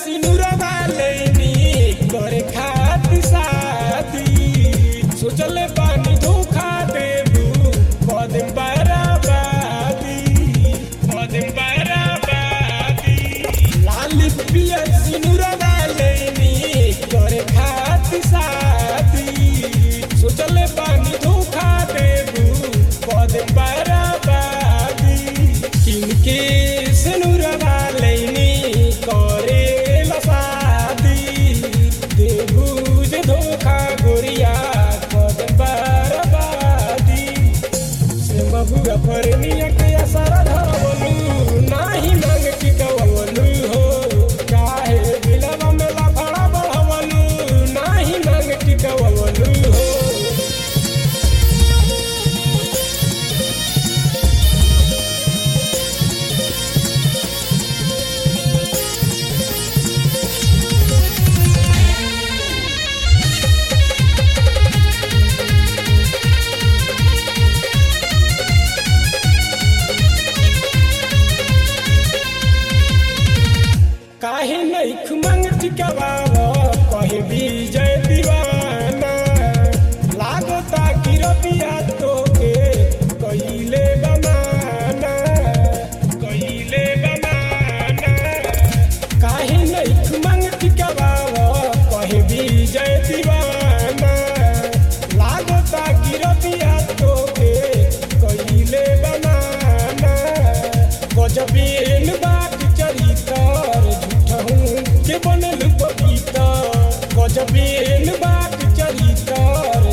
सिनुरवा लेनी करे खातिर शादी सोचले पानी धोखा देबू कदम बराबादी कदम बराबादी लाली पिया सिनुरवा लेनी करे खातिर शादी सोचले पानी धोखा देबू कदम बराबादी किनके सिनुरवा लेनी करे लसादी देबू जे धोखा गोरिया कदम बराबादी से बबुआ फरनिया के असर धरवलू नाही मांग टिकवलू हो काहे बिलवा में लफड़ा बढ़वलू नाही मांग टिकवलू हो काहे नैख मंग टिकवाव कहे विजय दीवाना लागता कि रबिया तोके कइले बमाना कइले बमाना काहे नैख मंग टिकवाव कहे विजय दीवाना लागता कि रबिया तोके कइले बमाना गजबेन बाट चरितर झूठहूँ के बनल पपीता गजबेन बाट चरितर